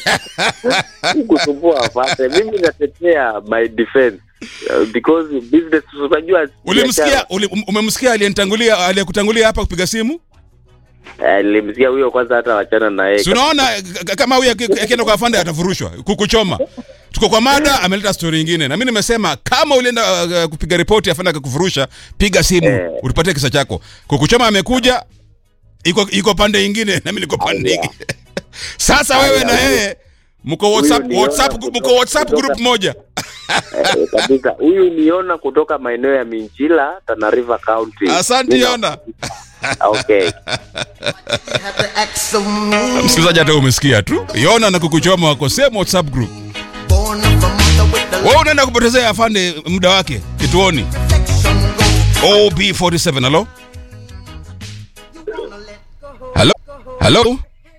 Si kusumbua afande. Mimi natetea my defense uh, because business unajua Ulimsikia biashara. uli, um- umemsikia aliyenitangulia aliyekutangulia hapa kupiga simu? Eh, nilimsikia huyo kwanza hata wachana na yeye. Si unaona k- k- kama huyu aki- akienda kwa afande atafurushwa kukuchoma. Tuko kwa mada, ameleta story nyingine. Na mimi nimesema kama ulienda uh, kupiga ripoti afande akakufurusha, piga simu, Eh. utupatie kisa chako. Kukuchoma amekuja iko iko pande nyingine na mimi niko pande Aya. nyingine. Sasa wewe Aya, na huyu- yeye mko WhatsApp niona WhatsApp kutoka- mko WhatsApp kutoka- group moja. Eh, kabisa. Huyu niona kutoka maeneo ya Minchila, Tana River County. Asante Nina- Yona. Okay. Msikilizaji hata umesikia tu. Yona na kukuchoma wako same WhatsApp group. Wewe unaenda kupotezea afande muda wake kituoni. OB47 halo? Halo? Halo?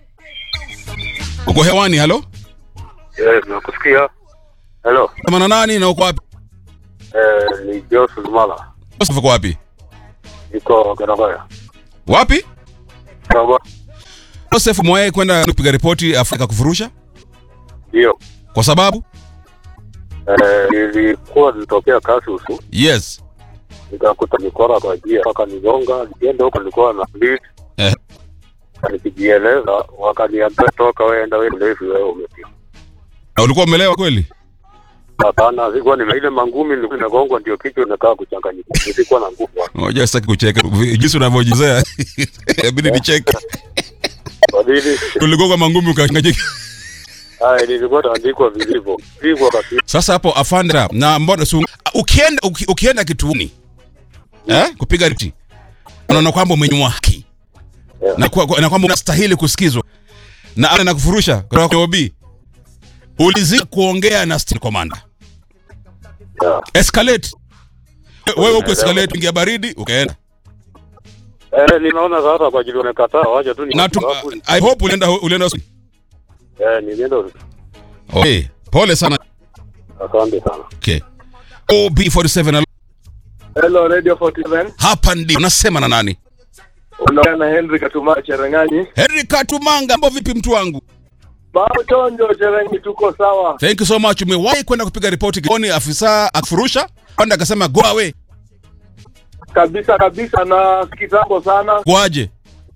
Uko hewani halo? Eh, nakusikia. Hello. Kama na nani na uko wapi? Eh, ni Joseph Mala. Joseph uko wapi? Niko Garagaya. Wapi? Garagaya. Joseph mwaye kwenda kupiga ripoti Afrika kufurusha Ndio. kwa sababu Eh, nilikuwa nitokea kazi usu. yes. Nikakuta mikora kwa njia mpaka nigonga. Nikienda huko nilikuwa na lead. Eh. Nikijieleza wakaniambia toka wewe enda wewe mlevi wewe umepiga. Na ulikuwa umelewa kweli? Hapana, sikuwa nime ile mangumi nilikuwa nimegongwa ndio kichwa inakaa kuchanganyika. Nilikuwa na nguvu. Ngoja sitaki kucheka. Jinsi unavyojizea. Inabidi nicheke. Kwa nini? Uligongwa mangumi ukachanganyika. Haya, nilikuwa naandikwa vilivyo. Pigwa kabisa. Sasa hapo afandra na mbona su, ukienda uki, ukienda kituoni eh, kupiga ripoti unaona kwamba umenyimwa haki Yeah. na, kwa, na kwamba unastahili kusikizwa na ana nakufurusha kutoka kwa OB ulizidi kuongea na station commander Yeah. escalate wewe uko escalate ingia baridi ukaenda Eh, ninaona sasa kwa ajili wamekataa waje tu ni na tu, sababu- I hope ulienda ulienda Eh, nilienda okay pole sana asante sana. okay OB47 Hello Radio 47. hapa ndio unasema na nani Unaongea na Henry Katuma Cherengani. Henry Katumanga mambo vipi mtu wangu Bao chonjo Cherengi tuko sawa. Thank you so much. Umewahi kwenda kupiga ripoti kituoni, afisa akufurusha kwenda akasema go away. Kabisa kabisa na kitambo sana. Kwaje?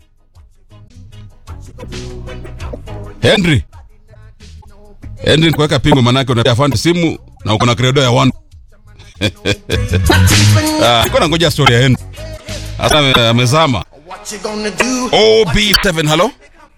Henry. Henry kuweka pingo manake una afande simu na uko na credo ya one. Ah, niko nangoja story ya Henry. Sasa ame- amezama. OB7 hello.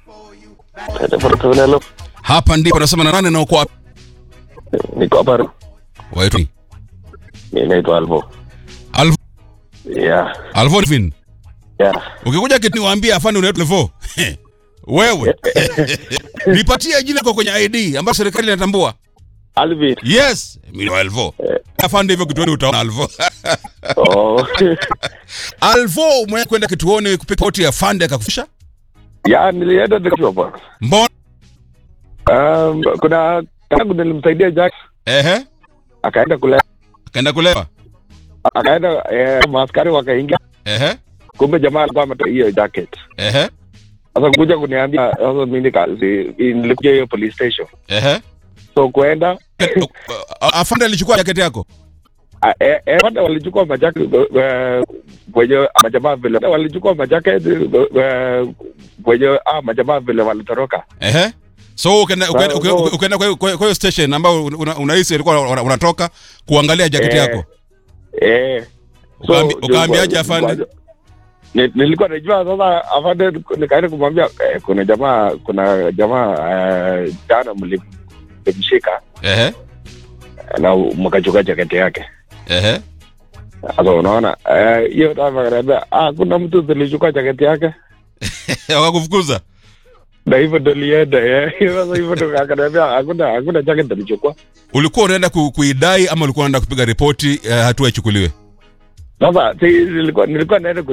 Hello. Hapa ndipo nasema na nani na uko wapi? Niko hapa. Waitwa Mimi naitwa Alvo. Alvo Yeah. Alvin. Yeah. Ukikuja kitu niwaambie afande unaitwa Levo. Wewe. Nipatie jina kwa kwenye ID ambayo serikali inatambua. Alvin. Yes, mimi ni Alvo. Afande hivyo kituoni utaona Alvo. Oh. Alvo umewahi kwenda kituoni kupiga ripoti ya afande akakufisha? ya nilienda nikajua bwana. Mbona? Um, kuna tangu nilimsaidia Jack Ehe. akaenda kule Akaenda kulewa. akaenda eh, maaskari wakaingia Ehe. kumbe jamaa alikuwa ametoa hiyo jacket. Ehe. Sasa kuja kuniambia sasa mimi nika si- nilikuja hiyo police station. Ehe. So kuenda Afande alichukua jaketi yako? Ah, eh, eh, wale walichukua majaketi eh, wenye majamaa vile walichukua majaketi eh, wenye ah, majamaa vile walitoroka Ehe. So ukaenda ukaenda Well, ukaenda- no. ukaenda kwa hiyo- kwa hiyo station ambayo una- unahisi ilikuwa una- unatoka kuangalia jaketi Eh, yako. eh. So, Ukaambi- ukaambiaje nilikuwa- afande? Ni- nilikuwa najua sasa afande nikaenda kumwambia eh, kuna jamaa kuna jamaa eh, jana mli- mlimshika Ehe. na mkachukua jaketi yake Ehe. sasa unaona eh, hiyo time akaniambia ah kuna mtu tulichukua jaketi yake Wakakufukuza. na hivyo ndo lienda eh. sasa hivyo ndo akaniambia hakuna hakuna jacket tulichukua Ulikuwa unaenda ku, kuidai ama ulikuwa unaenda kupiga ripoti uh, hatua ichukuliwe? sasa si, nilikuwa nilikuwa naenda